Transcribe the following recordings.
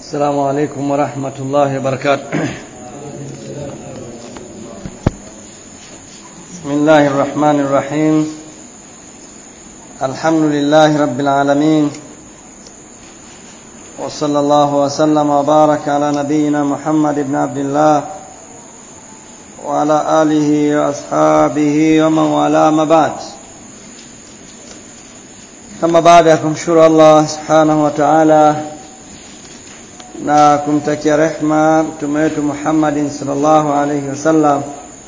السلام عليكم ورحمة الله وبركاته بسم الله الرحمن الرحيم الحمد لله رب العالمين وصلى الله وسلم وبارك على نبينا محمد بن عبد الله وعلى آله وأصحابه ومن والاه ما بعد kama baada ya kumshukuru Allah subhanahu wa ta'ala na kumtakia rehma mtume wetu Muhammadin sallallahu alayhi wasallam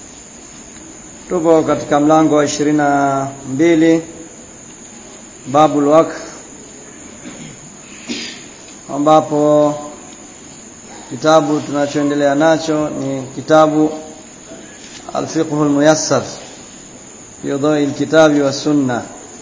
tupo katika mlango wa ishirini na mbili babul waqf ambapo kitabu tunachoendelea nacho ni kitabu al-fiqh al-muyassar fi dawil al-kitabi wa sunnah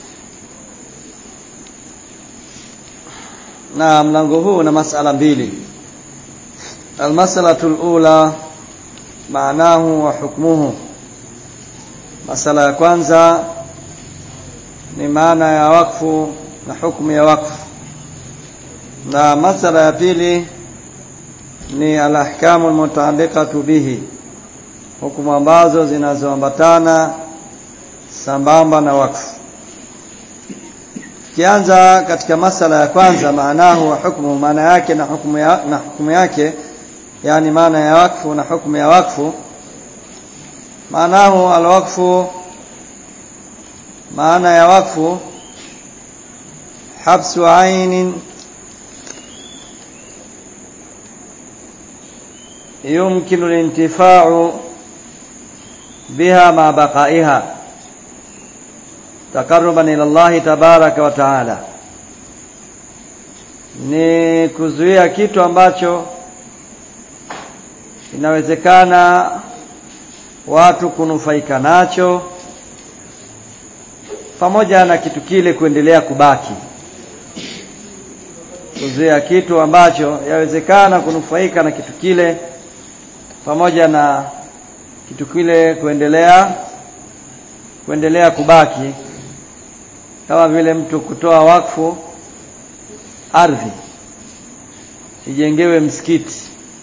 na mlango huu una masala mbili almasalatu alula maanahu wa hukmuhu masala ya kwanza ni maana ya wakfu na hukumu ya wakfu na masala ya pili ni alahkamu almutaaliqatu bihi hukumu ambazo zinazoambatana sambamba na wakfu kianza katika masala ya kwanza maanahu wa hukumu maana yake na hukumu ya, na hukumu yake yani maana ya wakfu na hukumu ya wakfu maanahu alwakfu maana ya wakfu habsu ainin يمكن الانتفاع بها مع بقائها takaruban ila Allah tabaraka wa taala ni kuzuia kitu ambacho inawezekana watu kunufaika nacho pamoja na kitu kile kuendelea kubaki kuzuia kitu ambacho yawezekana kunufaika na kitu kile pamoja na kitu kile kuendelea kuendelea kubaki kama vile mtu kutoa wakfu ardhi ijengewe msikiti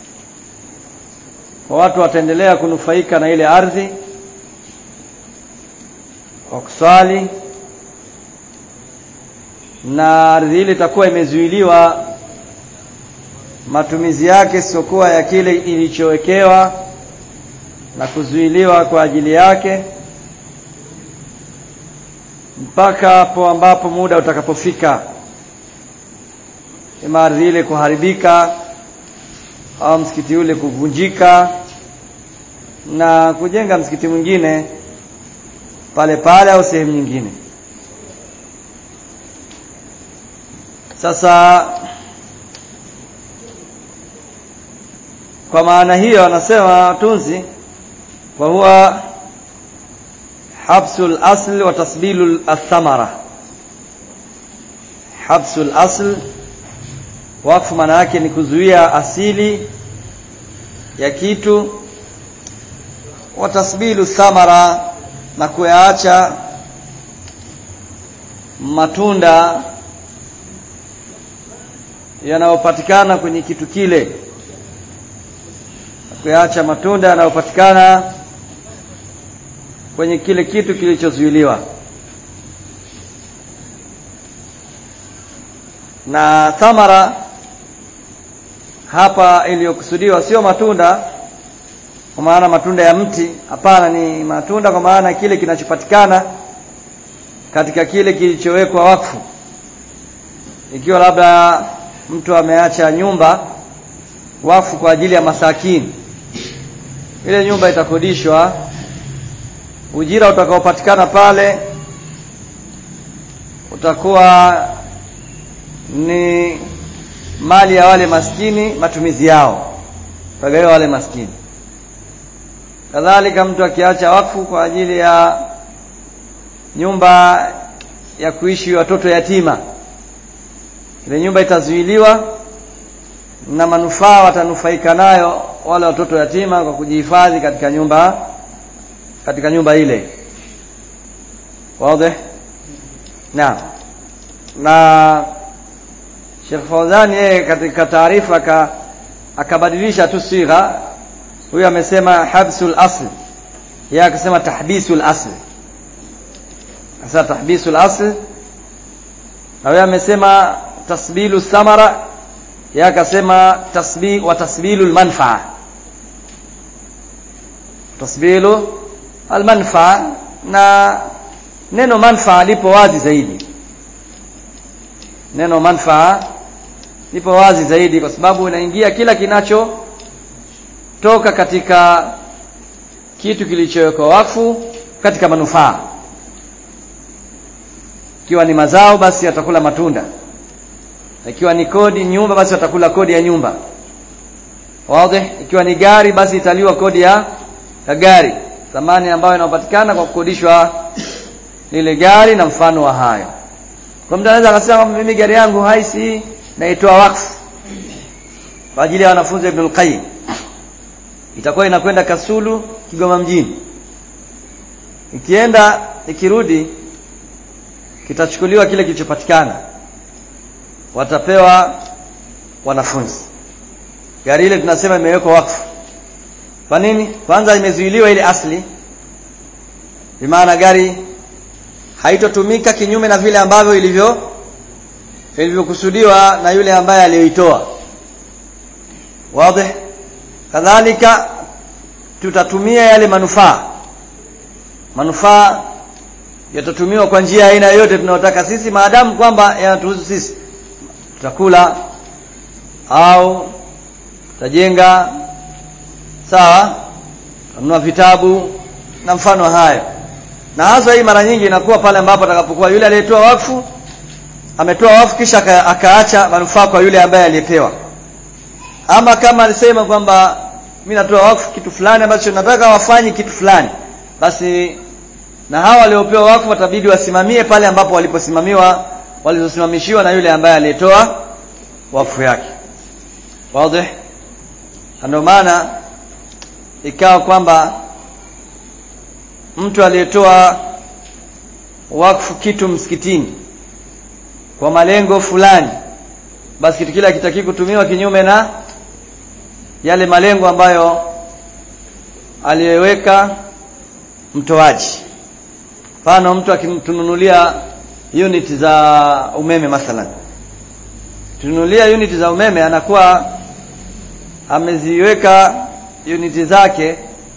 kwa watu wataendelea kunufaika na ile ardhi kwa kuswali na ardhi ile itakuwa imezuiliwa matumizi yake siokuwa ya kile ilichowekewa na kuzuiliwa kwa ajili yake mpaka hapo ambapo muda utakapofika ima ardhi ile kuharibika au msikiti ule kuvunjika na kujenga msikiti mwingine pale pale au sehemu nyingine sasa kwa maana hiyo anasema watunzi kwa huwa habsul asl wa tasbilu athamara habsul asl wakfu maana yake ni kuzuia asili ya kitu wa tasbilu thamara na kuyaacha matunda yanayopatikana kwenye kitu kile kuyaacha matunda yanayopatikana kwenye kile kitu kilichozuiliwa na thamara hapa iliyokusudiwa sio matunda kwa maana matunda ya mti hapana ni matunda kwa maana kile kinachopatikana katika kile kilichowekwa wakfu ikiwa labda mtu ameacha nyumba wakfu kwa ajili ya masakini ile nyumba itakodishwa ujira utakaopatikana pale utakuwa ni mali ya wale maskini matumizi yao tagaiwa wale maskini kadhalika mtu akiacha wakfu kwa ajili ya nyumba ya kuishi watoto yatima ile nyumba itazuiliwa na manufaa watanufaika nayo wale watoto yatima kwa kujihifadhi katika nyumba katika nyumba ile wazi naam na Sheikh Fauzan yeye katika taarifa aka akabadilisha tu sigha huyo amesema habsul asl yeye akasema tahbisul asl sasa tahbisul asl na huyo amesema tasbilu samara yeye akasema tasbi wa tasbilu almanfaa tasbilu almanfaa na neno manfaa lipo wazi zaidi neno manfaa lipo wazi zaidi kwa sababu inaingia kila kinacho toka katika kitu kilichowekwa wakfu katika manufaa ikiwa ni mazao basi atakula matunda ikiwa ni kodi nyumba basi atakula kodi ya nyumba wazi ikiwa ni gari basi italiwa kodi ya, ya gari thamani ambayo inapatikana kwa kukodishwa lile gari na mfano wa hayo kwa mtu anaweza akasema mimi gari yangu haisi naitoa wakfu kwa ajili ya wanafunzi wa Ibn al-Qayyim itakuwa inakwenda Kasulu Kigoma mjini ikienda ikirudi kitachukuliwa kile kilichopatikana watapewa wanafunzi gari ile tunasema imewekwa wakfu kwa nini kwanza imezuiliwa ile asli bimaana gari haitotumika kinyume na vile ambavyo ilivyo ilivyokusudiwa na yule ambaye aliyoitoa wazi kadhalika tutatumia yale manufaa manufaa yatatumiwa kwa njia aina yoyote tunayotaka sisi maadamu kwamba yanatuhusu sisi tutakula au tutajenga sawa tununua vitabu na mfano hayo na hasa hii mara nyingi inakuwa pale ambapo atakapokuwa yule aliyetoa wakfu ametoa wakfu kisha akaacha manufaa kwa yule ambaye aliyepewa ama kama alisema kwamba mimi natoa wakfu kitu fulani ambacho nataka wafanye kitu fulani basi na hawa waliopewa wakfu watabidi wasimamie pale ambapo waliposimamiwa walizosimamishiwa na yule ambaye aliyetoa wakfu yake wazi ndio maana ikawa kwamba mtu aliyetoa wakfu kitu msikitini kwa malengo fulani basi kitu kile hakitaki kutumiwa kinyume na yale malengo ambayo aliyeweka mtoaji mfano mtu akimtununulia unit za umeme mathalan tununulia unit za umeme anakuwa ameziweka unit zake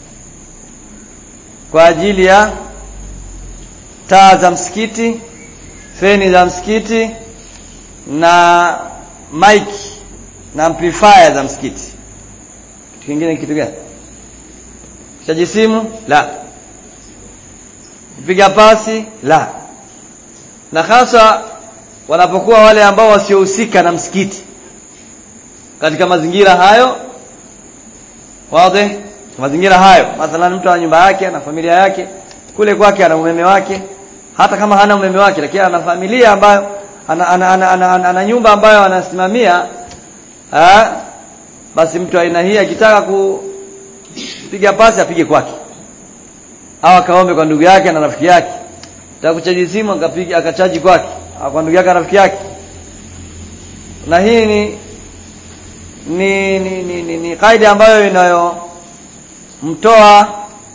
kwa ajili ya taa za msikiti feni za msikiti na mic na amplifier za msikiti kitu kingine kitu gani chaji simu la kupiga pasi la na hasa wanapokuwa wale ambao wasiohusika na msikiti katika mazingira hayo wazi mazingira hayo mathalan mtu ana nyumba yake na familia yake kule kwake ana umeme wake hata kama hana umeme wake lakini ana familia ambayo ana, ana, ana, ana, ana, ana nyumba ambayo anasimamia ha? basi mtu aina hii akitaka kupiga pasi apige kwake au akaombe kwa ndugu yake na rafiki yake taka kuchaji simu akapiga akachaji kwake au kwa ndugu yake na rafiki yake na hii ni ni ni, ni, ni, ni kaida ambayo inayomtoa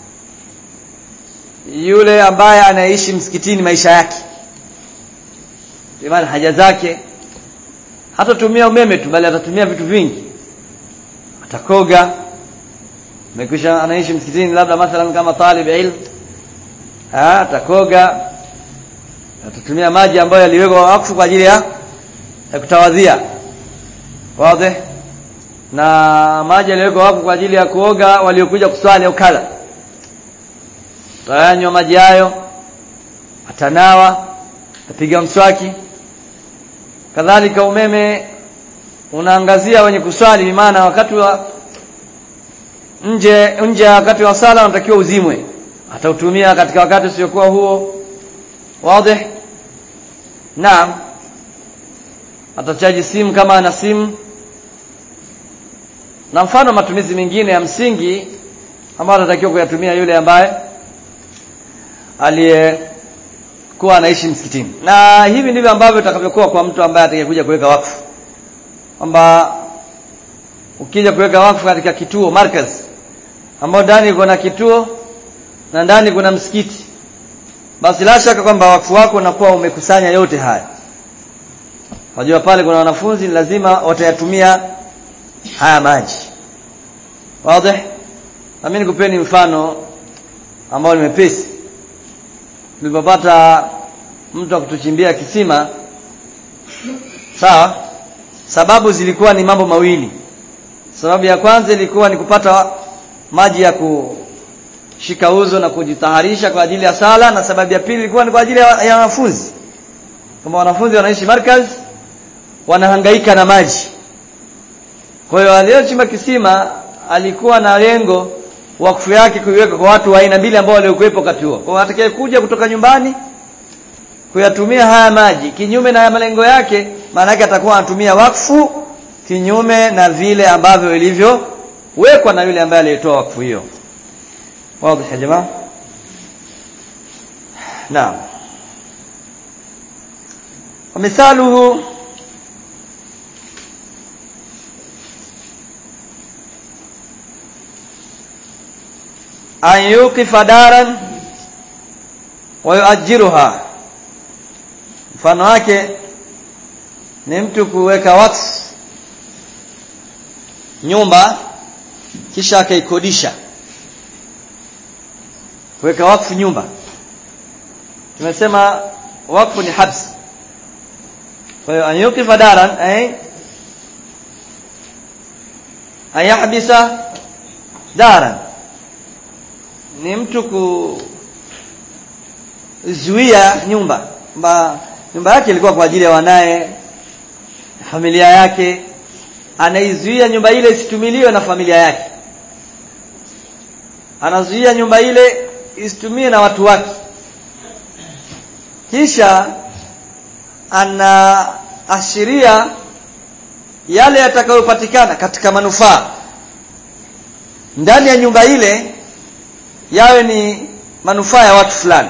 yule ambaye anaishi msikitini maisha yake maana haja zake hatatumia umeme tu bali atatumia vitu vingi atakoga amekwisha anaishi msikitini labda mathalan kama talib ilm ah atakoga atatumia maji ambayo yaliwekwa wakfu kwa ajili ya, ya kutawadhia wazi na maji yaliwekwa wakfu kwa ajili ya kuoga waliokuja kuswali au kadha tayanywa maji hayo atanawa atapiga mswaki kadhalika umeme unaangazia wenye kuswali maana wakati wa nje nje wakati wa sala unatakiwa uzimwe atautumia katika wakati usiokuwa huo wazi naam atachaji simu kama ana simu na mfano matumizi mengine ya msingi ambayo anatakiwa kuyatumia yule ambaye aliyekuwa anaishi msikitini na hivi ndivyo ambavyo itakavyokuwa kwa mtu ambaye atakayekuja kuweka wakfu kwamba ukija kuweka wakfu katika kituo markaz ambao ndani kuna kituo na ndani kuna msikiti basi la shaka kwamba wakfu wako unakuwa umekusanya yote haya wajua pale kuna wanafunzi lazima watayatumia haya maji wazi na mimi nikupeni mfano ambao ni mepesi tulipopata mtu akutuchimbia kisima sawa sababu zilikuwa ni mambo mawili sababu ya kwanza ilikuwa ni kupata maji ya kushika uzo na kujitaharisha kwa ajili ya sala na sababu ya pili ilikuwa ni kwa ajili ya wanafunzi kama wanafunzi wanaishi markaz wanahangaika na maji kwa hiyo aliyochimba kisima alikuwa na lengo wakfu yake kuiweka kwa watu wa aina mbili ambao waliokuwepo wakati huo kwa atakaye kuja kutoka nyumbani kuyatumia haya maji kinyume na malengo yake maana yake atakuwa anatumia wakfu kinyume na vile ambavyo ilivyowekwa na yule ambaye aliyetoa wakfu hiyo wazi ya jamaa naam ومثاله أن يوقف دارا ويؤجرها mfano wake ni mtu kuweka wakfu nyumba kisha akaikodisha kuweka wakfu nyumba tumesema wakfu ni habs kwa hiyo anyukifa daran ay ayahbisa daran ni mtu kuzuia nyumba mba nyumba yake ilikuwa kwa ajili ya wanaye familia yake anaizuia nyumba ile isitumiliwe na familia yake anazuia nyumba ile isitumie na watu wake kisha anaashiria yale yatakayopatikana katika manufaa ndani ya nyumba ile yawe ni manufaa ya watu fulani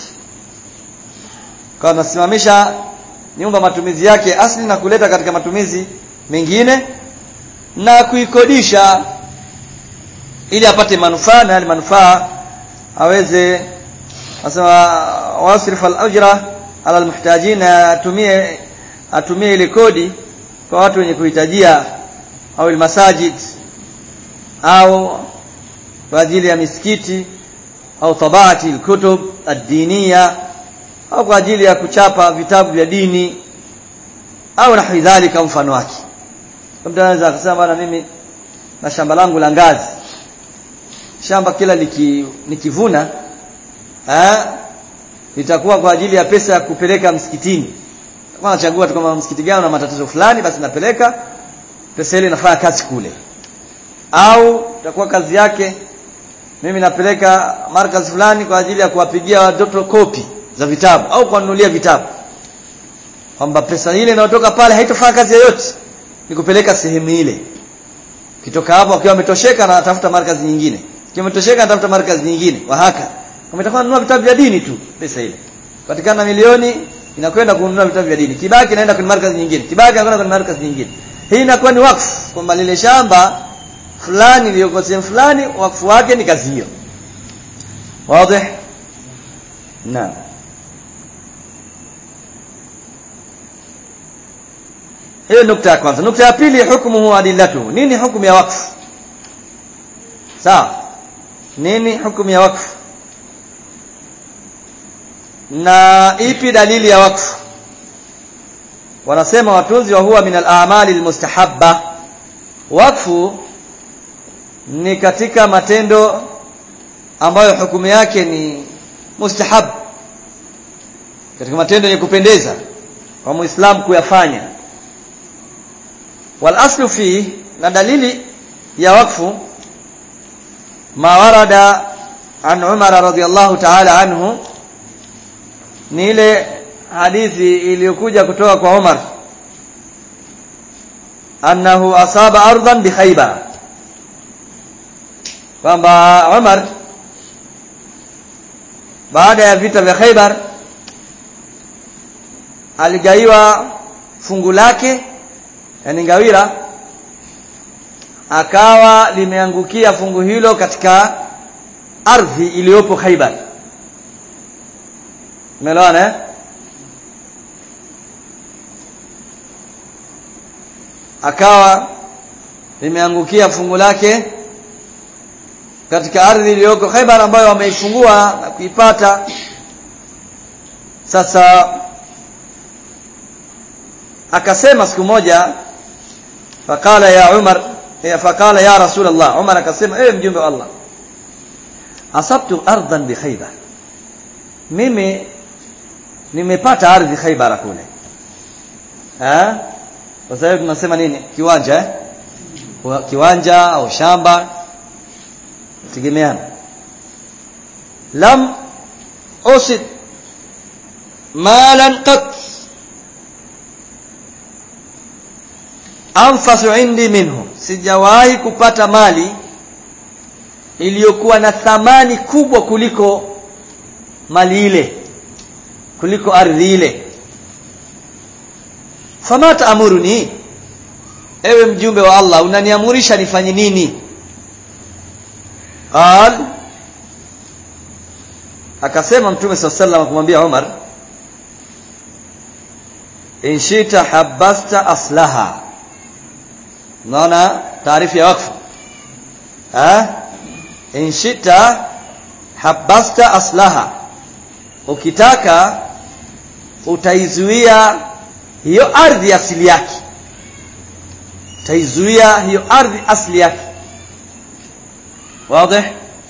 kwa anasimamisha nyumba matumizi yake asli na kuleta katika matumizi mengine na kuikodisha ili apate manufaa na yale manufaa aweze asema wasrif al-ajra ala al-muhtajin atumie atumie ile kodi kwa watu wenye kuhitajia au al-masajid au kwa ajili ya misikiti au tabati al-kutub ad-diniya au kwa ajili ya kuchapa vitabu vya dini au na dhalika mfano wake mtu anaweza akasema bwana mimi na shamba langu la ngazi shamba kila liki, nikivuna eh litakuwa kwa ajili ya pesa ya kupeleka msikitini kwa nachagua tu kama msikiti gani una matatizo fulani basi napeleka pesa ile inafanya kazi kule au itakuwa kazi yake mimi napeleka markaz fulani kwa ajili ya kuwapigia watoto kopi za vitabu au kuwanunulia vitabu kwamba pesa ile inayotoka pale haitofanya kazi yoyote ni kupeleka sehemu ile kitoka hapo akiwa ametosheka na atafuta markazi nyingine akiwa ametosheka anatafuta markazi nyingine wahaka umetakuwa kununua vitabu vya dini tu pesa ile patikana milioni inakwenda kununua vitabu vya dini kibaki inaenda kwenye markazi nyingine kibaki inakwenda kwenye markazi nyingine hii inakuwa ni wakfu kwamba lile shamba fulani iliyoko sehemu fulani wakfu wake ni kazi hiyo wazi naam hiyo nukta ya kwanza nukta ya pili hukmuhu adillatu nini hukumu ya wakfu sawa nini hukumu ya wakfu na ipi dalili ya wakfu wanasema watunzi wa huwa min al-a'mali al-mustahabba wakfu ni katika matendo ambayo hukumu yake ni mustahab katika matendo yenye kupendeza kwa muislamu kuyafanya wal aslu fi na dalili ya wakfu ma warada an Umar radhiyallahu ta'ala anhu ni ile hadithi iliyokuja kutoka kwa Umar annahu asaba ardan bi Khaybar kwamba Umar baada ya vita vya Khaybar aligaiwa fungu lake yani ngawira akawa limeangukia fungu hilo katika ardhi iliyopo Khaibar umeelewana eh akawa limeangukia fungu lake katika ardhi iliyoko Khaibar ambayo wameifungua na kuipata sasa akasema siku moja fakala ya Umar ya fakala ya Rasulullah Umar akasema ewe mjumbe wa Allah asabtu ardan bi Khaybar mimi nimepata ardhi Khaybar kule eh kwa sababu tunasema nini kiwanja eh kiwanja au shamba tegemeana lam usid malan qat anfasu indi minhu sijawahi kupata mali iliyokuwa na thamani kubwa kuliko mali ile kuliko ardhi ile fama taamuruni ewe mjumbe wa Allah unaniamurisha nifanye nini qal akasema mtume sallallahu alayhi kumwambia Umar in shita habasta aslaha unaona taarifu ya wakfu eh in shita habasta aslaha ukitaka utaizuia hiyo ardhi asili yake utaizuia hiyo ardhi asili yake wazi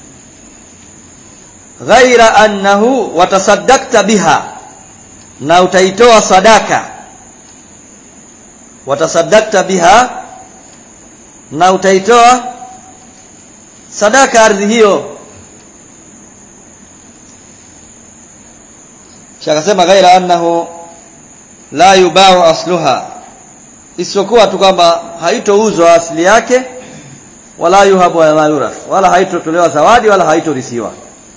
ghaira annahu watasaddaqta biha na utaitoa sadaka watasaddaqta biha na utaitoa sadaka ardhi hiyo shakasema ghaira annahu la yubau asluha isipokuwa tu kwamba haitouzwa asili yake wala yuhabu wala yurath wala haitotolewa zawadi wala haitorisiwa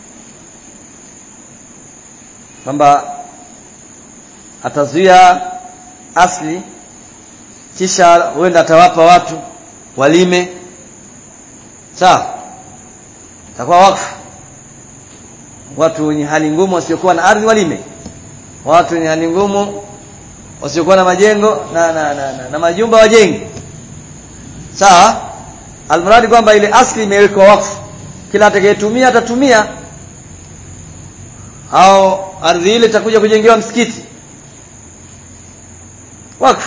kwamba atazuia asli kisha huenda atawapa watu walime sawa takuwa wakfu watu wenye hali ngumu wasiokuwa na ardhi walime watu wenye hali ngumu wasiokuwa na majengo na na, na, na, na majumba wajenge sawa almradi kwamba ile asli imewekwa wakfu kila atakayetumia atatumia au ardhi ile itakuja kujengewa msikiti wakfu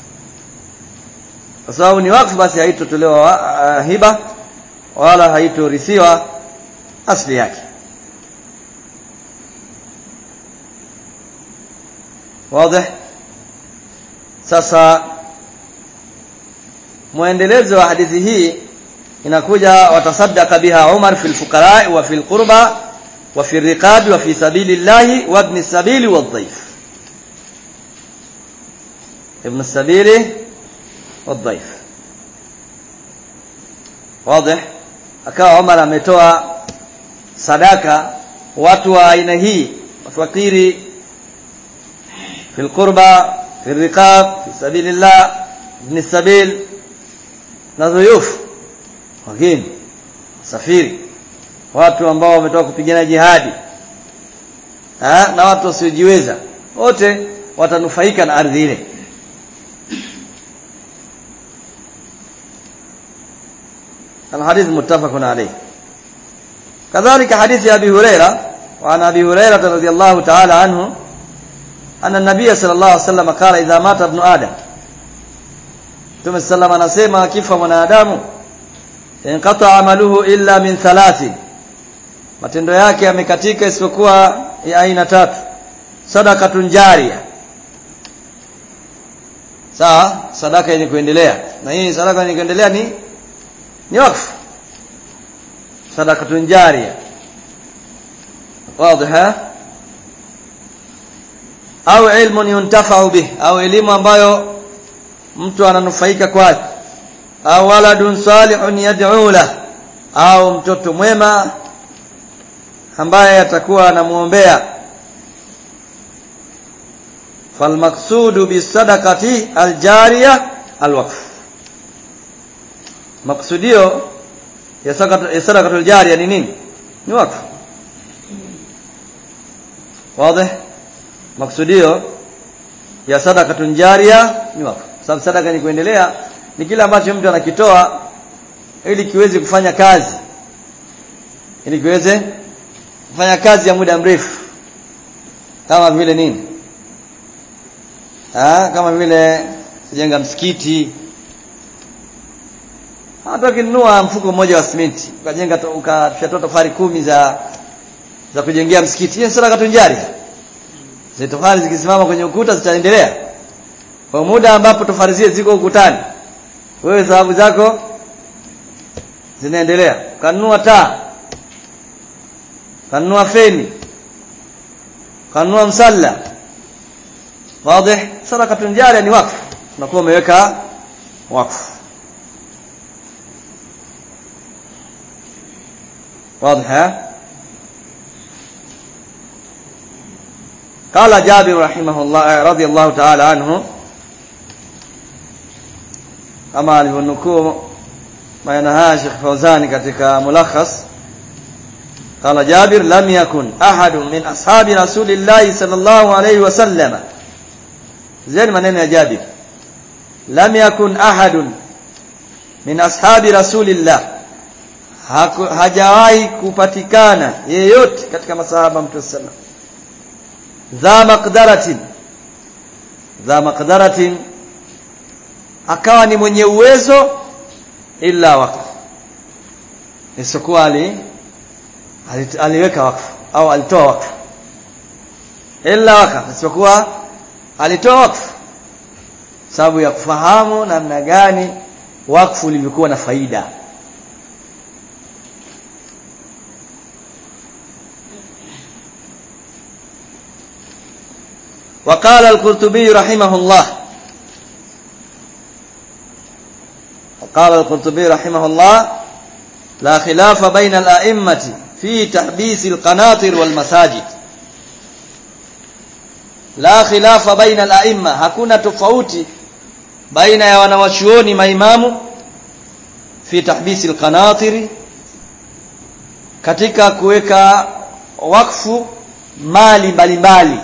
kwa sababu ni wakfu basi haitotolewa uh, hiba wala haitorisiwa asli yake wazi sasa muendelezo wa hadithi hii inakuja watasaddaqa biha Umar fil fuqara wa fil qurba wa fil riqab wa fi sabilillahi wa ibn sabili wa dhaif ibn sabili wa dhaif wazi akawa Umar ametoa sadaka watu wa aina hii wafakiri fil qurba fil riqab fi sabilillah ibn sabil na dhuyuf wageni safiri watu ambao wametoka kupigana jihadi ha? na watu wasiojiweza wote watanufaika na ardhi ile الحديث متفق عليه كذلك حديث أبي هريرة وعن أبي هريرة رضي الله تعالى عنه أن النبي صلى الله عليه وسلم قال إذا مات ابن آدم Mtume sallam anasema akifa mwanadamu inqata amaluhu illa min thalathi matendo yake yamekatika isipokuwa ya aina tatu sadakatun jaria sawa sadaka yenye kuendelea na hii sadaka yenye kuendelea ni ni wakfu sadakatun jaria واضح au ilmun yuntafa'u bih au elimu ambayo mtu ananufaika kwake au waladun salihun yad'u lah au mtoto mwema ambaye atakuwa anamuombea falmaqsudu bisadaqati aljariya alwaqf maksudio ya sadaqatul jariya ni nini ni wakfu wazi maksudio ya sadaqatun jariya ni wakfu sababu sadaka ni kuendelea ni kile ambacho mtu anakitoa ili kiweze kufanya kazi ili kiweze kufanya kazi ya muda mrefu kama vile nini ha? kama vile kujenga msikiti hata ukinunua mfuko mmoja wa simenti ukajenga ukafyatua tofali kumi za za kujengea msikiti hiyo sadaka tunjari zile tofali zikisimama kwenye ukuta zitaendelea kwa muda ambapo tofali zile ziko ukutani wewe sababu zako zinaendelea kanunua taa kanunua feni kanunua msalla wazi sadaka tunjari ni wakfu unakuwa umeweka wakfu واضح قال جابر رحمه الله رضي الله تعالى عنه kama alivyonukuu maneno haya Sheikh Fauzani katika mulakhas قال جابر لم يكن أحد من أصحاب رسول الله صلى الله عليه وسلم زين maneno ya Jabir لم يكن أحد من أصحاب رسول الله hajawahi kupatikana yeyote katika masahaba mtume sallam dha maqdaratin dha maqdaratin akawa ni mwenye uwezo illa wakfu isipokuwa ali aliweka wakfu au alitoa wakfu illa wakfu isipokuwa alitoa wakfu sababu ya kufahamu namna gani wakfu ulivyokuwa na faida وقال القرطبي رحمه الله وقال القرطبي رحمه الله لا خلاف بين الأئمة في تحبيس القناطر والمساجد لا خلاف بين الأئمة hakuna tofauti baina ya wanawachuoni maimamu fi tahbisi alqanatiri katika kuweka wakfu mali mbalimbali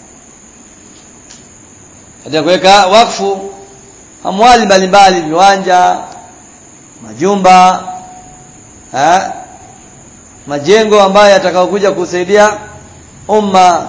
katika kuweka wakfu amwali mbalimbali viwanja majumba ha? majengo ambayo yatakayokuja kusaidia umma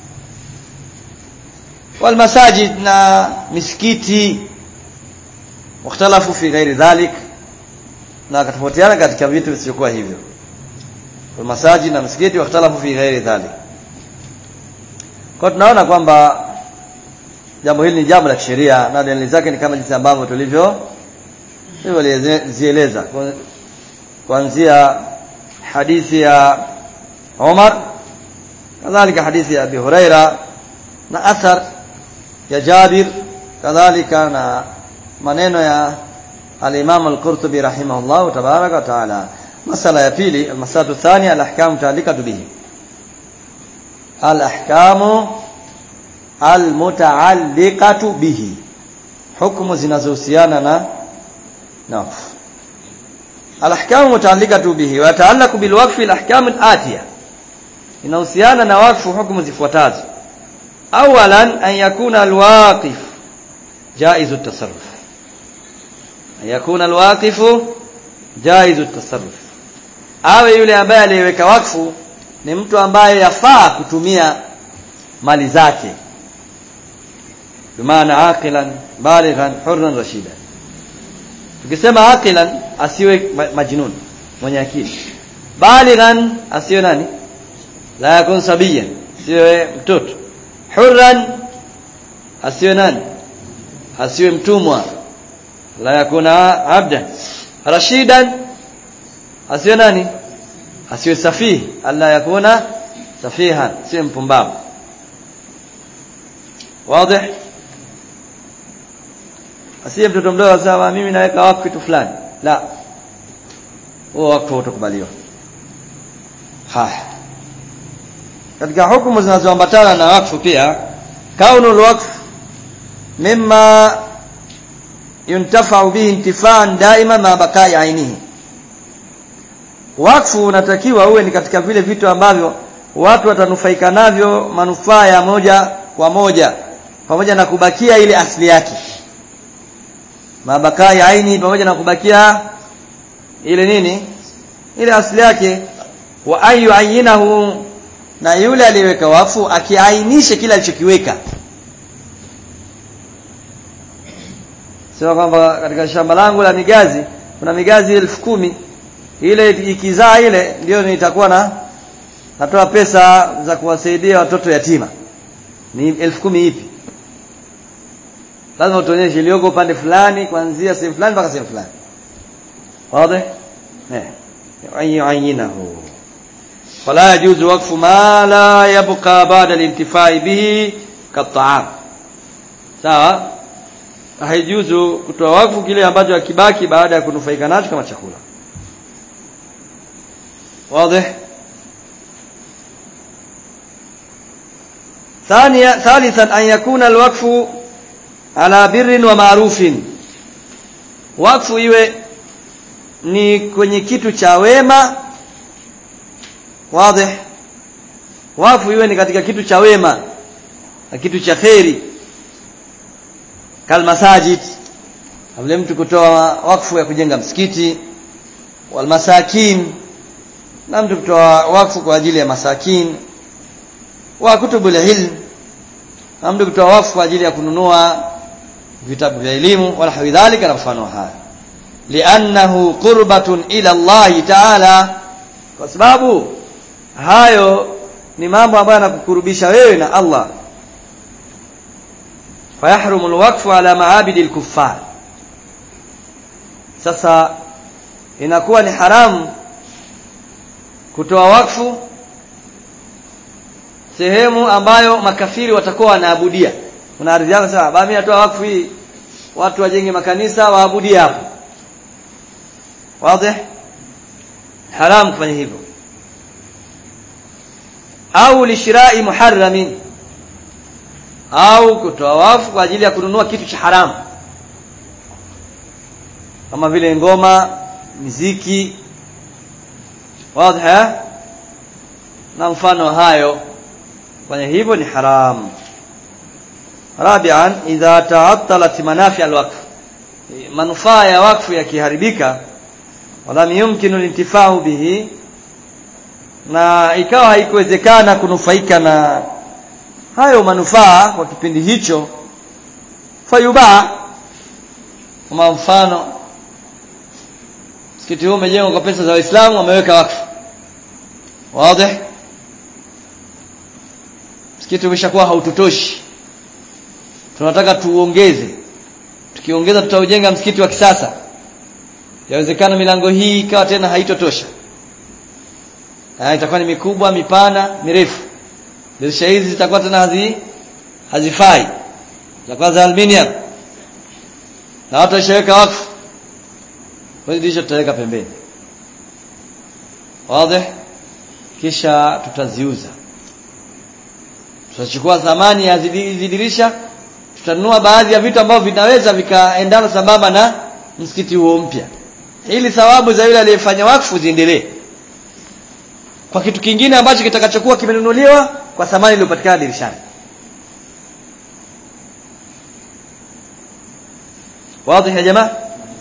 walmasajid na misikiti wakhtalafu fi ghairi dhalik na akatofautiana katika vitu visivyokuwa hivyo walmasajid na misikiti wakhtalafu fi ghairi dhalik kwa tunaona kwamba jambo hili ni jambo la kisheria na dalili zake ni kama jinsi ambavyo tulivyo tulivyozieleza kuanzia hadithi ya Umar kadhalika hadithi ya Abi Huraira na athar ya Jabir kadhalika na maneno ya al-Imam al-Qurtubi rahimahullah tabaraka wa taala masala ya pili al-masalatu thania al-ahkam ta'alliqatu bihi al-ahkamu almutaalliqatu bihi hukumu zinazohusiana na na alahkamu mutaalliqatu bihi wa ta'allaqu bilwaqfi alahkam alatiya inahusiana na wakfu hukumu zifuatazo awalan an yakuna alwaqif jaizu at-tasarruf an yakuna alwaqifu jaizu at-tasarruf awe yule ambaye aliyeweka wakfu ni mtu ambaye yafaa kutumia mali zake bimaana aqilan balighan hurran rashida tukisema aqilan asiwe majnun mwenye akili balighan asiwe nani la yakun sabiyan asiwe mtoto hurran asiwe nani asiwe mtumwa la yakuna abdan rashidan asiwe nani asiwe safihi alla yakuna safihan asiwe mpumbavu wazi asiye mtoto mdogo asema mimi naweka wakfu kitu fulani la huo wakfu utakubaliwa haya katika hukumu zinazoambatana na wakfu pia kaunu alwaqf mimma yuntafau bihi intifaan daima ma bakai ainihi wakfu unatakiwa uwe ni katika vile vitu ambavyo watu watanufaika navyo manufaa ya moja kwa moja pamoja na kubakia ile asili yake mabakai aini pamoja na kubakia ile nini ile asili yake wa ayu ayinahu na yule aliyeweka wakfu akiainishe kile alichokiweka sema kwamba katika shamba langu la migazi kuna migazi elfu kumi ile ikizaa ile ndio nitakuwa na natoa pesa za kuwasaidia watoto yatima ni elfu kumi ipi lazima utuonyeshe iliyoko upande fulani kuanzia sehemu fulani mpaka sehemu fulani wazi eh ayinahu fala yajuzu waqfu ma la yabqa ba'da al-intifai bihi kat-ta'am sawa haijuzu kutoa wakfu kile ambacho hakibaki baada ya kunufaika nacho kama chakula wazi ثانيا ثالثا أن يكون الوقف على بر ومعروف wakfu iwe ni kwenye kitu cha wema wazi wakfu iwe ni katika kitu cha wema na kitu cha kheri kalmasajid vile mtu kutoa wakfu ya kujenga msikiti walmasakin na mtu kutoa wakfu kwa ajili ya masakin wa kutubul ilm na mtu kutoa wakfu kwa ajili ya kununua vitabu vya elimu wala hawidhalika na mfano haya liannahu qurbatun ila Allah ta'ala kwa sababu hayo ni mambo ambayo yanakukurubisha wewe na Allah fayahrumu alwaqfu ala maabidi alkuffar sasa inakuwa ni haramu kutoa wakfu sehemu ambayo makafiri watakuwa wanaabudia kuna ardhi yako sawa baba mimi natoa wakfu hii watu wajenge makanisa waabudie hapo wazi haramu kufanya hivyo au lishirai muharramin au kutoa wafu kwa ajili ya kununua kitu cha haramu kama vile ngoma miziki wazi na mfano hayo kufanya hivyo ni haramu rabian idha ta'attalat manafi alwaqf manufaa ya wakfu yakiharibika wala yumkinu lintifau bihi na ikawa haikuwezekana kunufaika na hayo manufaa kwa kipindi hicho fayubaa kama mfano msikiti huu umejengwa kwa pesa za waislamu wameweka wakfu wazi msikiti umeshakuwa haututoshi tunataka tuongeze tukiongeza tutaujenga msikiti wa kisasa yawezekana milango hii ikawa tena haitotosha itakuwa ni mikubwa mipana mirefu dirisha hizi zitakuwa tena hazi hazifai zitakuwa za aluminium na watu washaweka wakfu kwa dirisha tutaweka pembeni wazi kisha tutaziuza tutachukua thamani ya hizi dirisha tutanunua baadhi ya vitu ambavyo vinaweza vikaendana sambamba na msikiti huo mpya ili thawabu za yule aliyefanya wakfu ziendelee kwa kitu kingine ambacho kitakachokuwa kimenunuliwa kwa thamani iliyopatikana dirishani واضح يا جماعه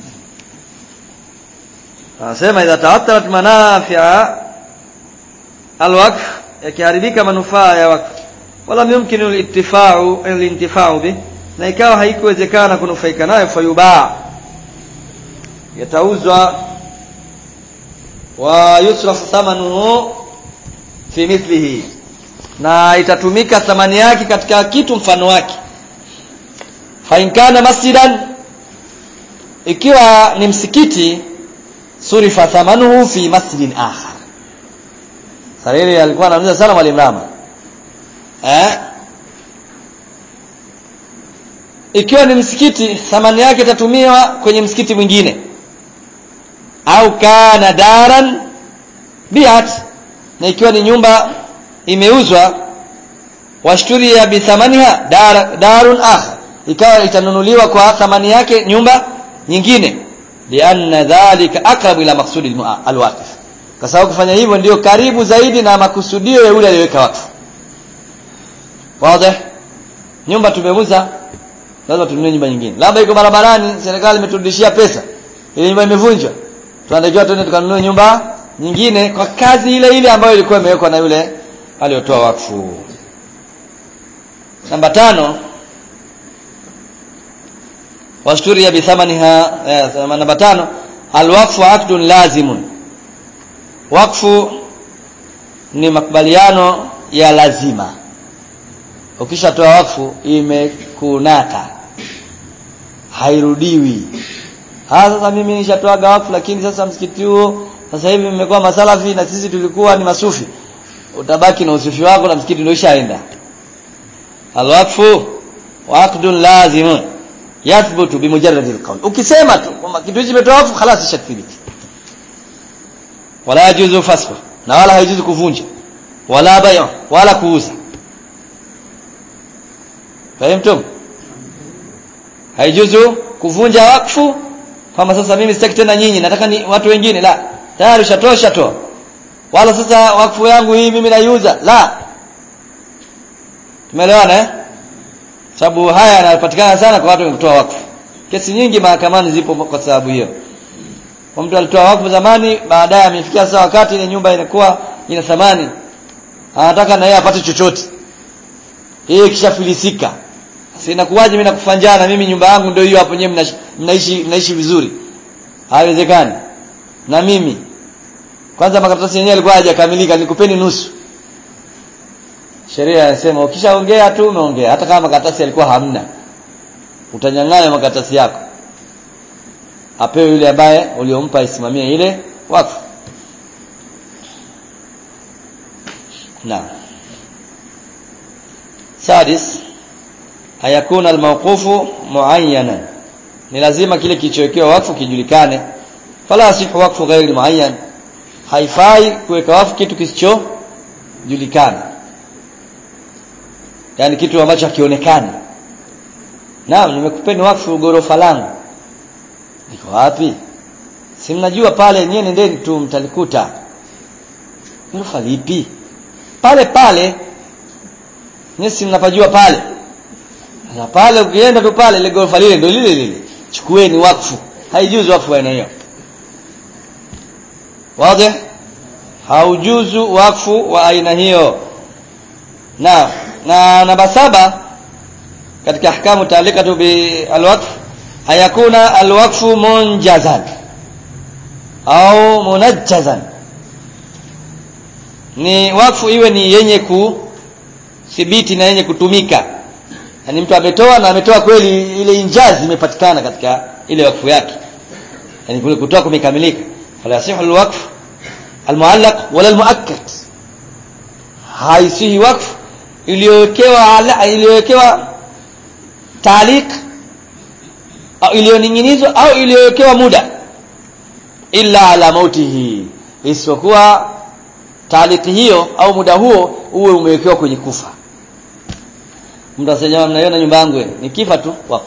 anasema idha ta'attalat manafi'a alwaqf yakiharibika manufaa ya wakfu wala yumkinu al-ittifa'u al-intifa'u bi na ikawa haikuwezekana kunufaika nayo fayubaa yatauzwa wa yusrafu thamanuhu fi mithlihi na itatumika thamani yake katika kitu mfano wake fa in kana masjidan ikiwa ni msikiti surifa thamanuhu fi masjidin akhar sariri alikuwa anauliza sana mwalimu Rama eh ikiwa ni msikiti thamani yake itatumiwa kwenye msikiti mwingine au kana daran biat na ikiwa ni nyumba imeuzwa washturia bi thamaniha dar, darun akhar ikawa itanunuliwa kwa thamani yake nyumba nyingine lianna dhalika aqrabu ila maqsudi alwaqif kwa sababu kufanya hivyo ndio karibu zaidi na makusudio ya yule aliyeweka wakfu wazi nyumba tumeuza lazima tununue nyumba nyingine labda iko barabarani serikali imeturudishia pesa ile nyumba imevunjwa tunatakiwa tuende tukanunue nyumba nyingine kwa kazi ile ile ambayo ilikuwa imewekwa na yule aliyotoa wakfu namba tano washturia bithamaniha eh, namba tano alwaqfu aqdun lazimun wakfu ni makubaliano ya lazima ukishatoa wakfu imekunaka hairudiwi ah sasa mimi nishatoaga wakfu lakini sasa msikiti huo sasa hivi mmekuwa masalafi na sisi tulikuwa ni masufi utabaki na usufi wako na msikiti ndio ishaenda alwaqfu waqdun lazim yathbutu bimujarrad alqawl ukisema tu kwamba kitu hichi kimetoa wakfu خلاص ishathibiti wala yajuzu fasfu na wala haijuzu kuvunja wala bai'a wala kuuza fahimtum haijuzu kuvunja wakfu kama sasa mimi sitaki tena nyinyi nataka ni watu wengine la tayari ushatosha toa wala sasa wakfu yangu hii mimi naiuza la tumeelewana eh sababu haya yanapatikana sana kwa watu wenye wakfu kesi nyingi mahakamani zipo kwa sababu hiyo kwa mtu alitoa wakfu zamani baadaye amefikia sasa wakati ile nyumba inakuwa ina thamani anataka na yeye apate chochote yeye kishafilisika sasa inakuwaje mimi nakufanjana mimi nyumba yangu ndio hiyo hapo nyewe mnaishi mnaishi vizuri haiwezekani na mimi kwanza makaratasi yenyewe yalikuwa hayajakamilika nikupeni nusu sheria inasema ukishaongea tu umeongea hata kama makaratasi yalikuwa hamna utanyang'anya makaratasi yako apewe yule ambaye uliompa isimamie ile wakfu na sadis hayakuna almawqufu muayyanan ni lazima kile kilichowekewa wakfu kijulikane fala asihu wakfu ghairi muayyan haifai kuweka wakfu kitu kisichojulikana yani kitu ambacho hakionekani naam nimekupeni wakfu gorofa langu liko wapi si mnajua pale nyewe nendeni tu mtalikuta gorofa lipi pale pale nyewe si mnapajua pale na pale ukienda tu pale ile gorofa lile ndio lile lile chukueni wakfu haijuzu wakfu aina hiyo wazi haujuzu wakfu wa aina hiyo na na namba saba katika ahkamu taalikatu bi alwaqf hayakuna alwaqfu munjazan au munajjazan ni wakfu iwe ni yenye kuthibiti na yenye kutumika yani mtu ametoa na ametoa kweli ile injazi imepatikana katika ile wakfu yake yani kule kutoa kumekamilika fala yasihu alwaqf almuallaq wala almuakkad haisihi wakfu iliyowekewa iliyowekewa taaliq au iliyoning'inizwa au iliyowekewa muda illa ala mautihi isipokuwa taaliki hiyo au muda huo uwe umewekewa kwenye kufa mtu asema mnaiona nyumba yangu ni kifa tu wako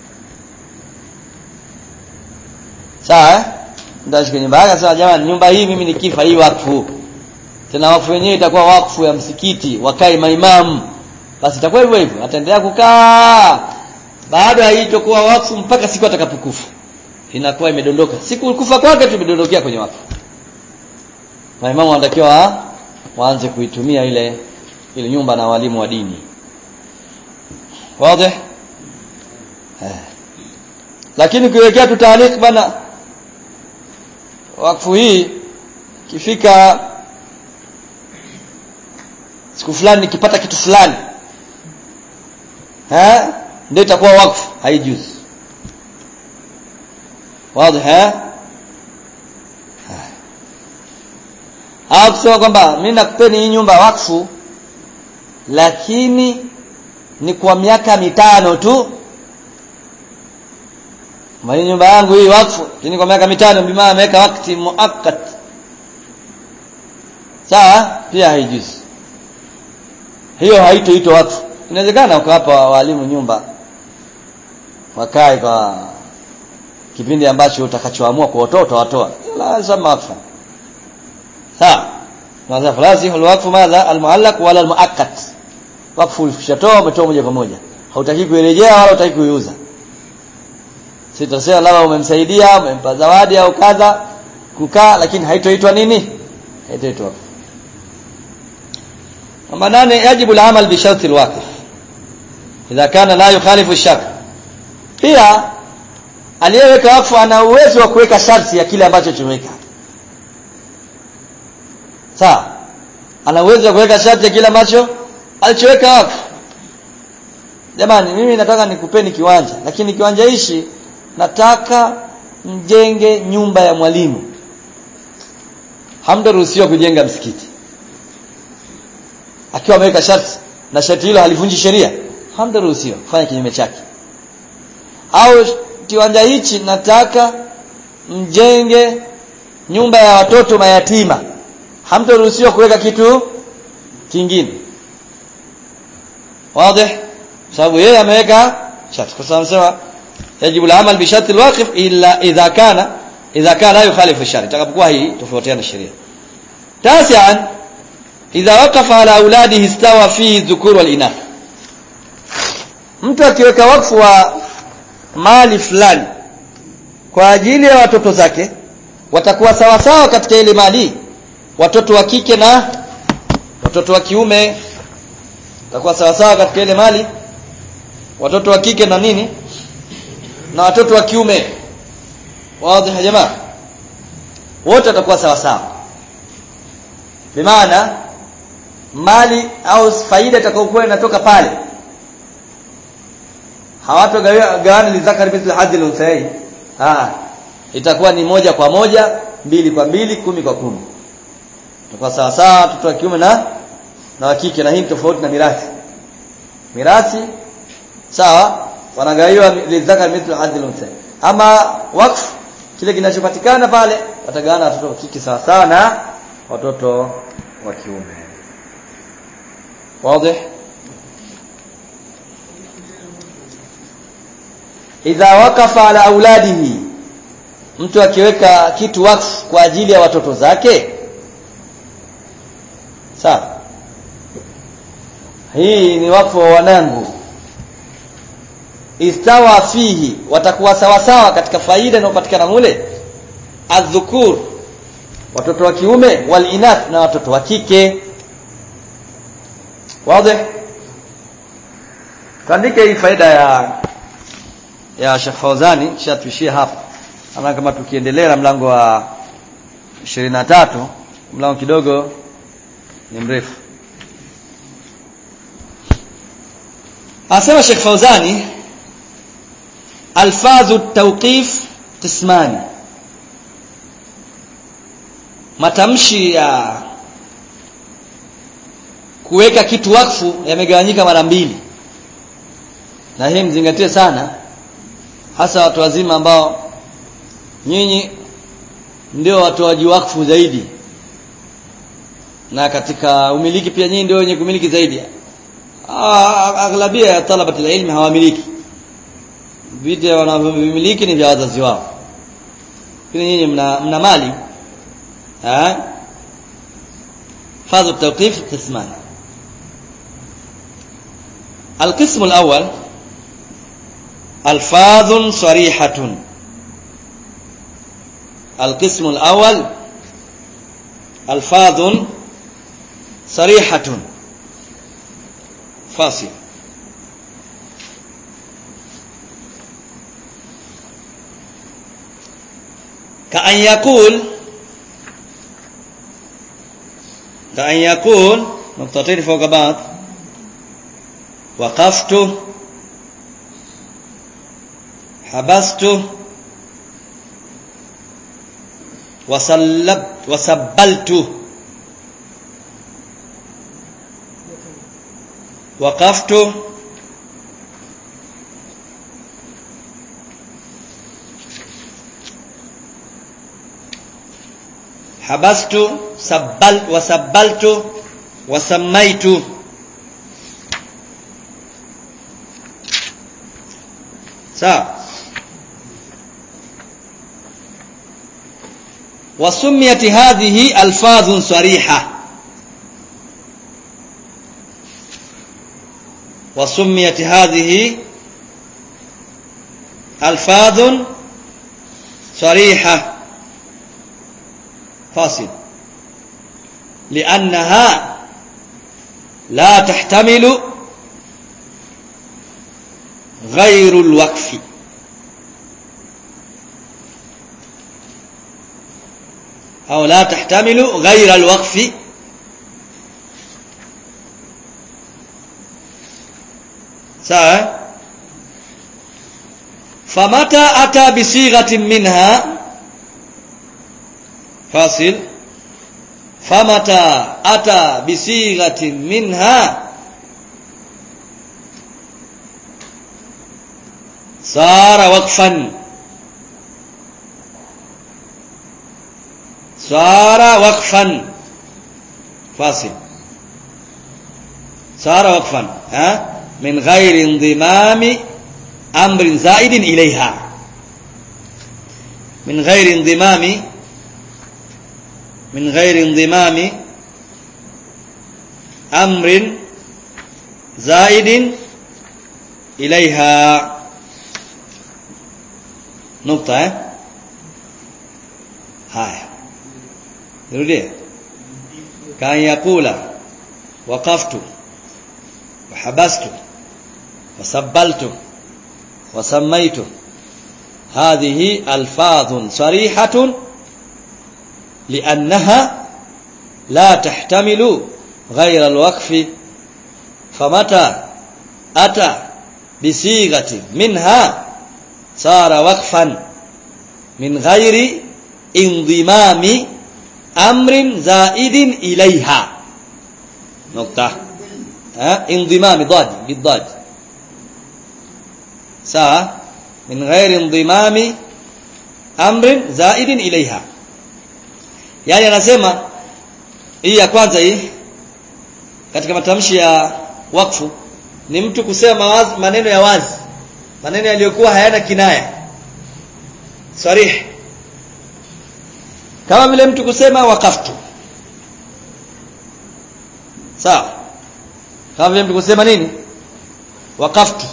sawa eh mtu ashike nyumba yake sasa jamani nyumba hii mimi ni kifa hii wakfu tena wakfu wenyewe itakuwa wakfu ya msikiti wakae maimamu basi itakuwa hivyo hivyo ataendelea kukaa baada haitokuwa wakfu mpaka siku atakapokufa inakuwa imedondoka siku kufa kwake tu imedondokea kwenye wakfu maimamu wanatakiwa waanze kuitumia ile ile nyumba na walimu wa dini wazi eh. lakini kuwekea tu taarifa bana wakfu hii kifika siku fulani nikipata kitu fulani eh ndio itakuwa wakfu haijuzi wazi eh au kusema kwamba mimi nakupeni hii nyumba wakfu lakini ni kwa miaka mitano tu Mali nyumba yangu hii wakfu lakini kwa miaka mitano bimaa ameweka wakati muakkat sawa pia haijuzi hiyo haitoitwa wakfu inawezekana ukawapa walimu nyumba wakae kwa kipindi ambacho utakachoamua kuwatoa utawatoa la sama wakfu sawa madha falasi alwaqfu madha almuallaq wala almuakkad wakfu ulishatoa umetoa moja kwa moja hautaki kuirejea wala hutaki kuiuza sitasema labda umemsaidia umempa zawadi au kadha kukaa lakini haitoitwa nini haitoitwa wakfu namba nane yajibu al-amal bi sharti al-waqf idha kana la yukhalifu ash-shart pia aliyeweka wakfu ana uwezo wa kuweka sharti ya kile ambacho chomeka sawa ana uwezo wa kuweka sharti ya kile ambacho alichoweka wakfu jamani mimi nataka nikupeni kiwanja lakini kiwanja hichi nataka mjenge nyumba ya mwalimu hamtaruhusiwa kujenga msikiti akiwa ameweka sharti na sharti hilo halivunji sheria hamtaruhusiwa kufanya kinyume chake au kiwanja hichi nataka mjenge nyumba ya watoto mayatima hamtaruhusiwa kuweka kitu kingine wazi sababu yeye ameweka sharti kwa sababu sema yajibu al-amal bi sharti al-waqif illa idha kana idha kana la yukhalifu shari takapokuwa hii tofautiana sheria tasian idha waqafa ala auladihi istawa fihi dhukur wal inath mtu akiweka wakfu wa mali fulani kwa ajili ya watoto zake watakuwa sawa sawa katika ile mali watoto wa kike na watoto wa kiume watakuwa sawa sawa katika ile mali watoto wa kike na nini na watoto wa kiume wazi jamaa wote watakuwa sawa sawa bimaana mali au faida itakayokuwa inatoka pale hawatogawana lizakari mithlu hadhi al-unthayayn ah itakuwa ni moja kwa moja mbili kwa mbili kumi kwa kumi itakuwa sawa sawa watoto wa kiume na na wa kike na hii tofauti na mirathi mirathi sawa wanagawiwa lizakari mithlu hadhi al-unthayayn ama wakfu kile kinachopatikana pale watagawana watoto wa kike sawa sawa na watoto wa kiume wazi idha wakafa ala auladihi mtu akiweka kitu wakfu kwa ajili ya watoto zake sawa hii ni wakfu wa wanangu istawa fihi watakuwa sawa sawa katika faida inayopatikana mule adhukur watoto wa kiume wal inath na watoto wa kike wazi tuandike hii faida ya ya Sheikh Fauzani kisha tuishie hapa ama kama tukiendelea na mlango wa 23 mlango kidogo ni mrefu asema Sheikh Fauzani alfazu tawqif qismani matamshi ya kuweka kitu wakfu yamegawanyika mara mbili na hii mzingatie sana hasa watu wazima ambao nyinyi ndio watoaji wakfu zaidi na katika umiliki pia nyinyi ndio wenye kumiliki zaidi aghlabia ya talabati ilmi hawamiliki vitu wanavyomiliki ni vya wazazi wao lakini nyinyi mna, mna mali ha فاز التوقيف قسمان القسم الأول ألفاظ صريحة القسم الأول ألفاظ صريحة فاصل كأن يقول كأن يقول نقطتين فوق بعض وقفت حبست وسلبت وسبلت وقفت حبست سبلت وسبلت وسميت sawa wasumiyat hadhihi alfadhun sariha وسميت هذه ألفاظ صريحة فاصل لأنها لا تحتمل غير الوقف أو لا تحتمل غير الوقف sawa famata ata bisighatin minha fasil famata ata bisighatin minha sara waqfan sara waqfan fasil sara waqfan ha من غير انضمام أمر زائد إليها من غير انضمام من غير انضمام أمر زائد إليها نقطة هاي نريد كان يقول وقفت وحبست وسبلت وسميت هذه ألفاظ صريحة لأنها لا تحتمل غير الوقف فمتى أتى بصيغة منها صار وقفا من غير انضمام أمر زائد إليها نقطة ها انضمام ضاد بالضاد sawa min ghairi indimami amrin zaidin ilaiha yani anasema hii ya kwanza hii katika matamshi ya wakfu ni mtu kusema wazi, maneno ya wazi maneno yaliyokuwa hayana kinaya sarih kama vile mtu kusema wakaftu sawa kama vile mtu kusema nini wakaftu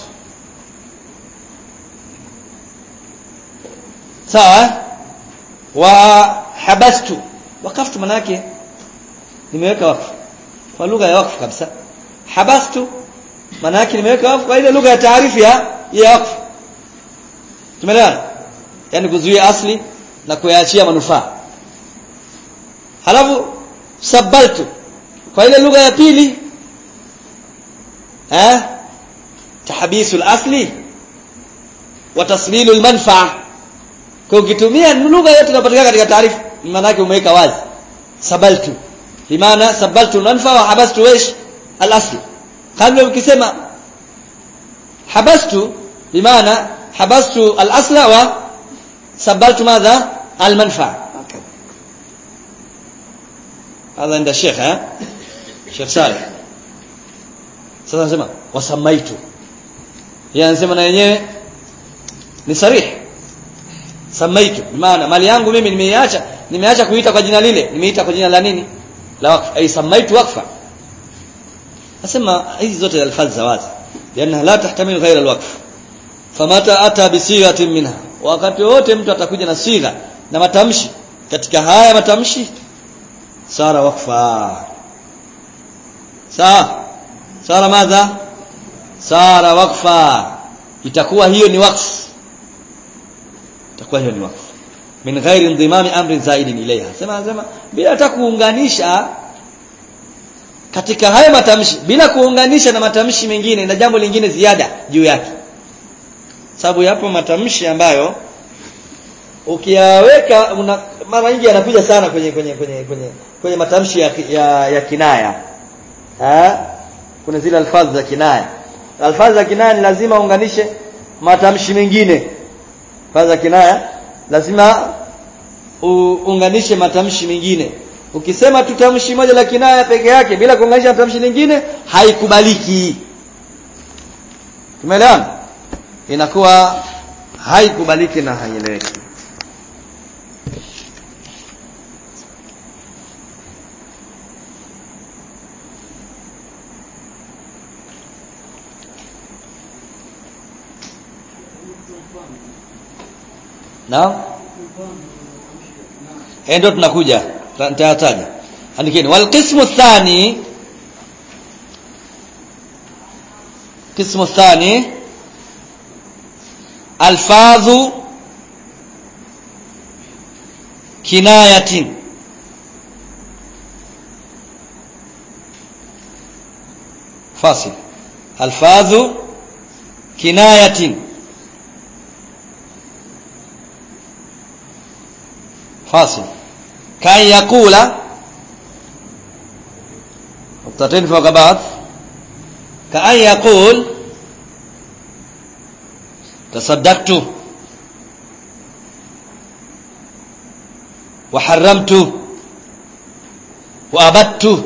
sawa wa habastu wakafu maana yake nimeweka wakfu kwa lugha ya wakfu kabisa habastu maana yake nimeweka wakfu kwa ile lugha ya taarifu ya ya wakfu tumeelewana yani kuzuia asli na kuyaachia manufaa halafu sabaltu kwa ile lugha ya pili eh tahbisu al-asli wa taslilu al-manfa'a kwa ukitumia lugha yote inapatikana katika taarifa maana yake umeweka wazi sabaltu bimaana sabaltu manfa wa habastu wesh al-asl kabla ukisema habastu bimaana habastu al-asla wa sabaltu madha al-manfa هذا عند الشيخ ها شيخ صالح sasa nasema wasamaitu yeye anasema na yenyewe ni sarihi samaitu maana mali yangu mimi nimeiacha nimeacha kuita kwa jina lile nimeita kwa jina la nini la wakfa ay samaitu wakfa nasema hizi zote alfaz za wazi lianna la tahtamil ghaira alwaqf famata ata bisighatin minha wakati wote mtu atakuja na sigha na matamshi katika haya matamshi sara wakfa sawa sara madha sara wakfa itakuwa hiyo ni wakfu itakuwa hiyo ni wakfu min ghairi indimami amrin zaidin ilaiha sema sema bila hata kuunganisha katika hayo matamshi bila kuunganisha na matamshi mengine na jambo lingine ziada juu yake sababu yapo matamshi ambayo ukiyaweka mara nyingi yanakuja sana kwenye kwenye kwenye kwenye kwenye matamshi ya, ya, ya kinaya ha? kuna zile alfadhi za kinaya alfadhi za kinaya ni lazima uunganishe matamshi mengine alfadhi za kinaya lazima uunganishe matamshi mengine ukisema tu tamshi moja la kinaya peke yake bila kuunganisha matamshi lingine haikubaliki tumeelewana inakuwa haikubaliki na haieleweki naam eh ndio tunakuja nitayataja andikeni wal qismu thani qismu thani alfadhu kinayatin فاصل الفاظ كناية فاصل كان يقول نقطتين فوق بعض كأن يقول تصدقت وحرمت وأبدت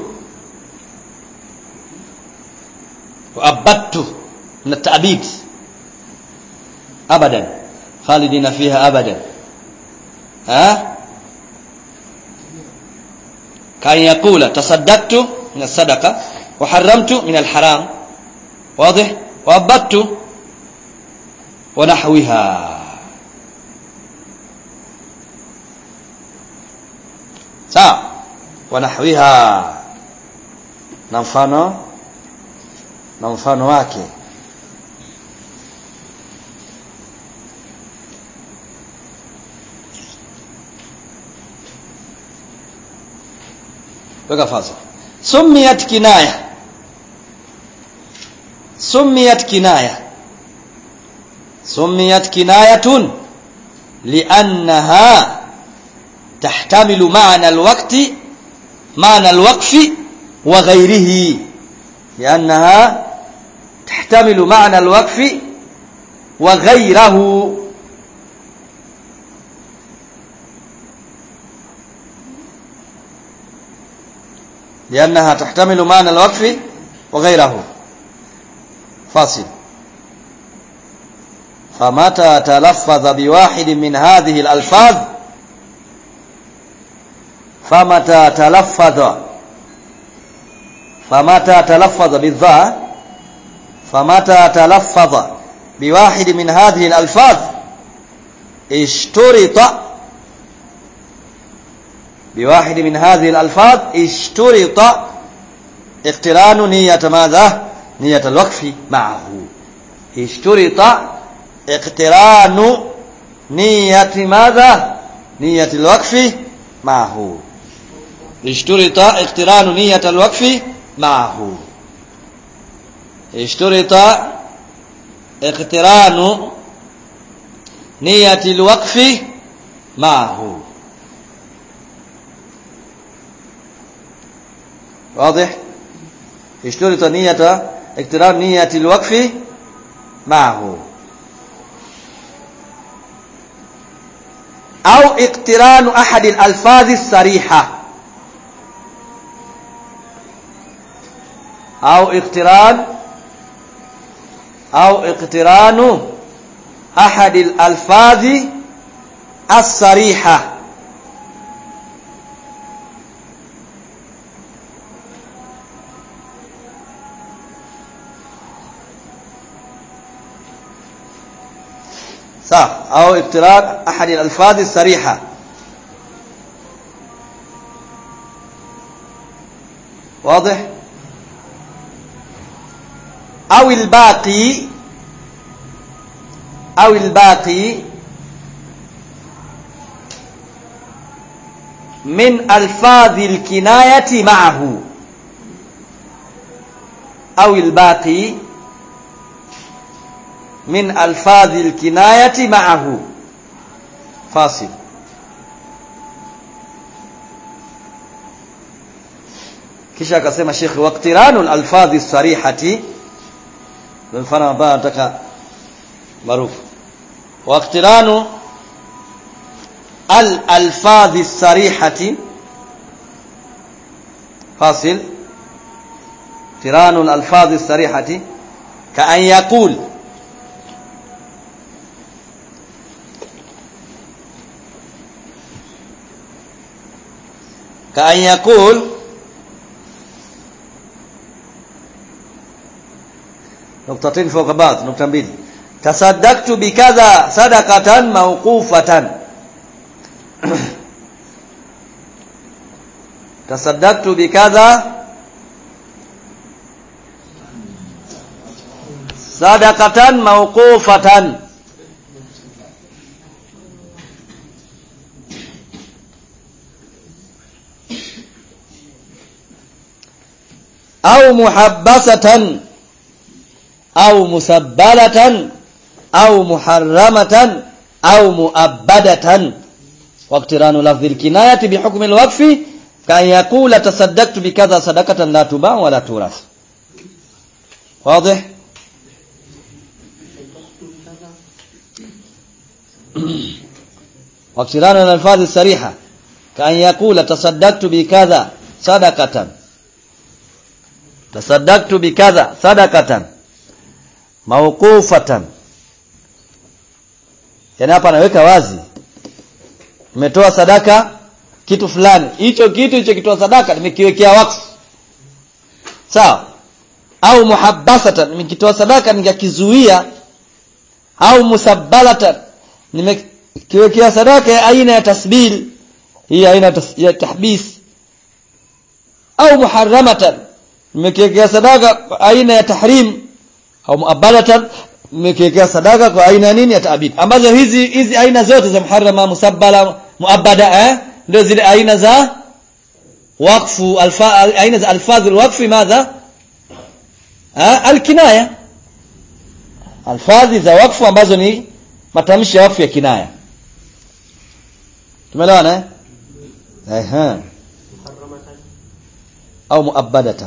وأبدت من التأبيد أبدا خالدين فيها أبدا ها كان يقول تصدقت من الصدقة وحرمت من الحرام واضح وأبدت ونحوها sawa wanahwiha na mfano na mfano wake weka fasa sumiyat kinaya sumiyat kinaya sumiyat kinayatun liannaha تحتمل معنى الوقت معنى الوقف وغيره لأنها تحتمل معنى الوقف وغيره لأنها تحتمل معنى الوقف وغيره فاصل فمتى تلفظ بواحد من هذه الألفاظ فمتى تلفظ فمتى تلفظ بالضاء فمتى تلفظ بواحد من هذه الألفاظ اشترط بواحد من هذه الألفاظ اشترط اقتران نية ماذا نية الوقف معه اشترط اقتران نية ماذا نية الوقف معه اشترط اقتران نية الوقف معه اشترط اقتران نية الوقف معه واضح اشترط نية اقتران نية الوقف معه أو اقتران أحد الألفاظ الصريحة أو اقتران أو اقتران أحد الألفاظ الصريحة صح أو اقتران أحد الألفاظ الصريحة واضح أو الباقي أو الباقي من ألفاظ الكناية معه أو الباقي من ألفاظ الكناية معه فاصل kisha akasema shekhi waqtiranu al-alfadhi sarihati mfano ambao nataka maarufu waqtiranu al-alfadhi sarihati fasil tiranu al-alfadhi sarihati ka an yaqul كأن يقول نقطتين فوق بعض نقطة mbili تصدقت بكذا صدقة موقوفة tasaddaqtu bikadha sadaqatan mawqufatan au muhabbasatan au musabbalatan au muharramatan au muabbadatan waqtiranu lafdhi alkinayati bihukmi alwaqfi kan yaqula tasaddaqtu bikadha sadaqatan la tuba wa la turath واضح واقتران الألفاظ الصريحة كأن يقول تصدقت بكذا صدقة تصدقت بكذا صدقة موقوفة yani hapa anaweka wazi nimetoa sadaka kitu fulani hicho kitu hicho kitoa sadaka nimekiwekea wakfu sawa au muhabbasatan nimekitoa sadaka nikakizuia au musabbalatan nimekiwekea sadaka ya aina ya tasbil hii aina ya tahbis au muharramatan nimekiwekea sadaka kwa aina ya tahrim au muabbadatan nimekiwekea sadaka kwa aina nini ya taabid ambazo hizi hizi aina zote za muharrama musabbala muabbada eh ndio zile aina za wakfu alfa aina za alfadhul wakfi madha alkinaya alfadhi za wakfu ambazo ni matamshi ya wakfu ya kinaya tumeelewana eh ehe au muabbadatan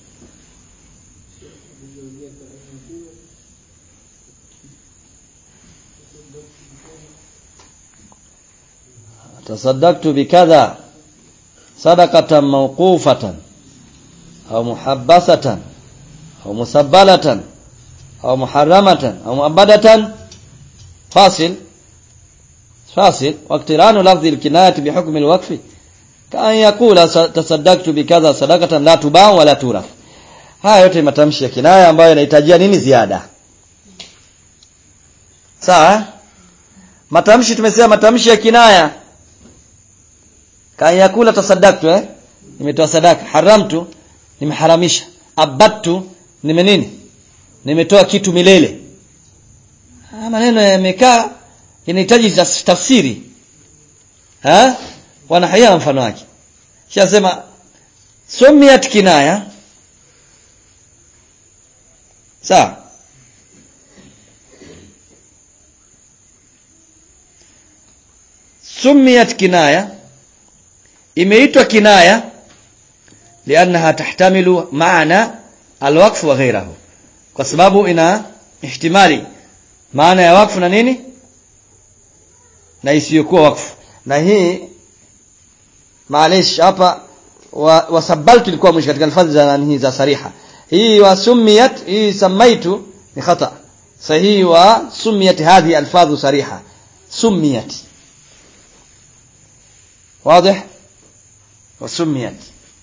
تصدقت بكذا صدقة موقوفة أو محبسة أو مسبلة أو محرمة أو مؤبدة فاصل فاصل واقتران لفظ الكناية بحكم الوقف كأن يقول تصدقت بكذا صدقة لا تباع ولا تورث haya yote matamshi ya kinaya ambayo yanahitajia nini ziada sawa matamshi tumesema matamshi ya kinaya kan yakula tasaddaqtu eh nimetoa sadaka haramtu nimeharamisha abadtu nime nini nimetoa kitu milele haya maneno yamekaa yanahitaji tafsiri ha wanahaya mfano wake shasema sumiyat kinaya sawa sumiyat kinaya imeitwa kinaya liannaha tahtamilu maana alwaqf wa ghayrahu kwa sababu ina ihtimali maana ya wakfu na nini na isiyokuwa wakfu na hii maalish hapa wasabaltu ilikuwa mwisho katika alfadhi za nani za sariha hii wasumiyat hii samaitu ni khata sahihi wa sumiyat hadhi alfadhu sariha sumiyat واضح وسميت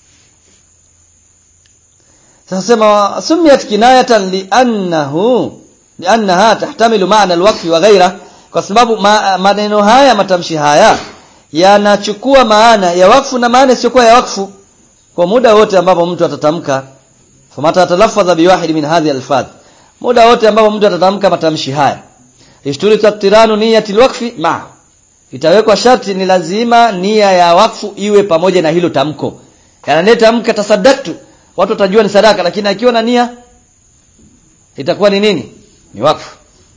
سنسمى سميت كناية لأنه لأنها تحتمل معنى الوقف وغيره kwa sababu ma, maneno haya matamshi haya yanachukua maana ya wakfu na maana isiyokuwa ya wakfu kwa muda wote ambapo mtu atatamka famata atalafadha biwahid min hadhihi alfadh muda wote ambapo mtu atatamka matamshi haya ishturitu tiranu niyati alwaqfi ma itawekwa sharti ni lazima nia ya wakfu iwe pamoja na hilo tamko yananetamka tasaddaqtu watu watajua ni sadaka lakini akiwa na nia itakuwa ni nini ni wakfu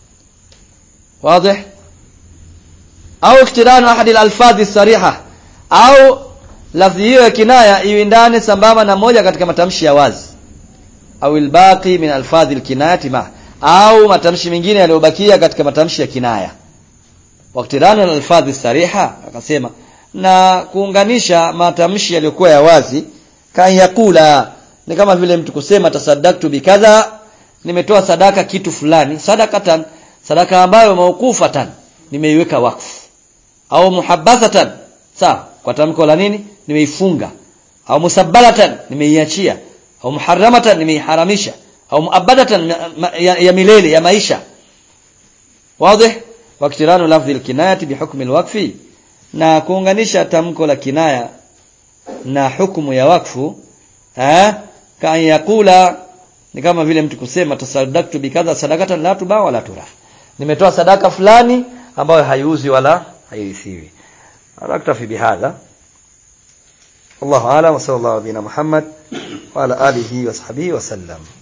واضح au iktiranu ahadi al-alfadhi sariha au lafzi hiyo ya kinaya iwindane sambamba na moja katika matamshi ya wazi au albaqi min alfadhi alkinayati ma au matamshi mengine yaliyobakia katika matamshi ya kinaya waktiranu al-alfadhi sariha akasema na kuunganisha matamshi yaliyokuwa ya wazi kan yakula ni kama vile mtu kusema tasaddaqtu bikadha nimetoa sadaka kitu fulani sadakatan sadaka ambayo mawqufatan nimeiweka wakfu au muhabbasatan sawa kwa tamko la nini nimeifunga au musabbalatan nimeiachia au muharramatan nimeiharamisha au muabbadatan ya, ya milele ya maisha wazi waktiranu lafdhi alkinayati bihukmi alwaqfi na kuunganisha tamko la kinaya na hukumu ya wakfu eh kan yakula ni kama vile mtu kusema tasaddaqtu bikadha sadaqatan la tuba wala turah nimetoa sadaka fulani ambayo haiuzi wala hairithiwi naktafi bihadha والله اعلم وصلى الله على نبينا محمد وعلى اله وصحبه وسلم